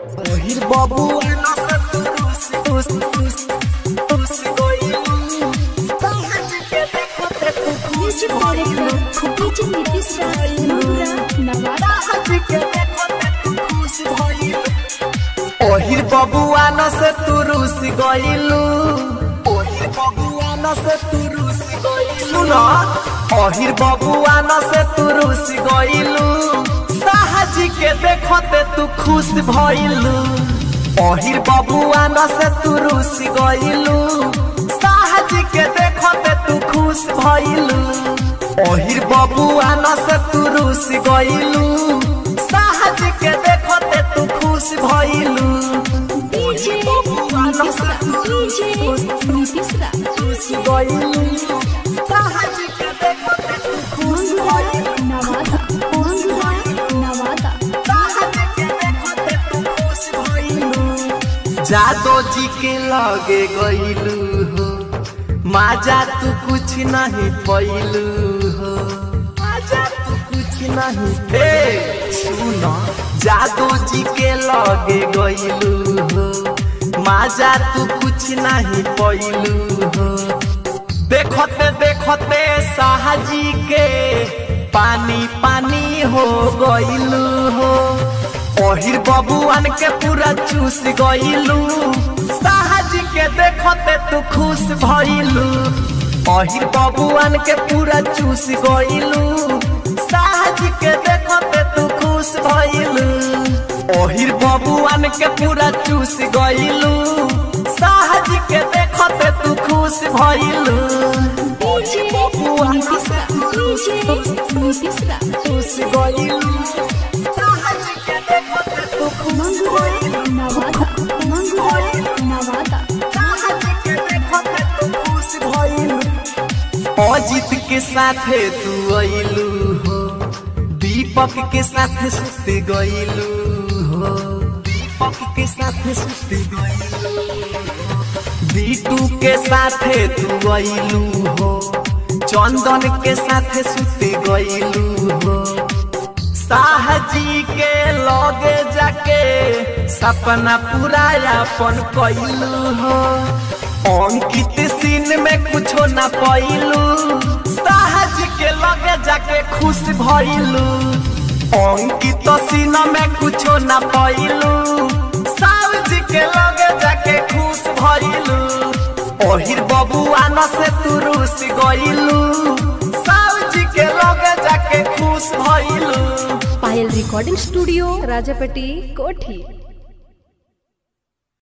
ओहिर बबुआ न से तू रूस रूस रूस रूस गइलू सहज के देखो ते तू खुश music director DJ Nitish Raj Mangura Nawada सहज के देखो ते तू खुश भइलू ओहिर बबुआ न से तू रूस गइलू ओहिर बबुआ न से तू रूस गइलू सुनो ओहिर बबुआ न से तू रूस गइलू सहज के देखो ते तू खुश भइलू ओहिर बबुआ न से तू रूस गइलू सहज के देखो ते तू खुश भइलू ओहिर बबुआ न से तू रूस गइलू सहज के देखो ते तू खुश भइलू डीजे नीतीश राज डीजे नीतीश राज खुश गइलू सहज के देखो ते तू खुश मंगुरा भइलू नवादा मंगुरा नवादा सहज के देखो ते तू खुश भइलू जादो जी के लगे गइलू हो माजा तू कुछ नहीं पैलू हो माजा तू कुछ नहीं हे सुनो जादू जी के लगे गइलू हो माजा तू कुछ नहीं पैलू हो देखते देखते साहजी के पानी पानी हो गइलू हो ओहिर बबुआन के पूरा चूस गइलू साहजी के देखते तू खुश भइलू ओहिर बबुआन के पूरा चूस गइलू साहजी के देखते तू खुश भइलू ओहिर बबुआन के पूरा चूस गइलू साहजी के देखते तू खुश भइलू डीजे नीतीश राज डीजे नीतीश राज खुश गइलू साहजी के देखते तू खुश मंगुरा भइलू नवादा मंगुरा नवादा अजित के साथे तू अइलू हो दीपक के साथे सुत गइलू हो दीपक के साथे सुत गइलू बीटू के साथे तू अइलू हो चंदन के साथे सुत गइलू हो साहजी के लगे जाके सपना पूरा अपन कैलू हो अंकित सीन में कुछो न पैलू साहज के लगे जाके खुश भइलू अंकित सीन में कुछो न पैलू साहज के लगे जाके खुश भइलू ओहिर बबुआ न से तू रूस गइलू साहज के लगे जाके खुश भइलू पायल रिकॉर्डिंग स्टूडियो राजापट्टी कोठी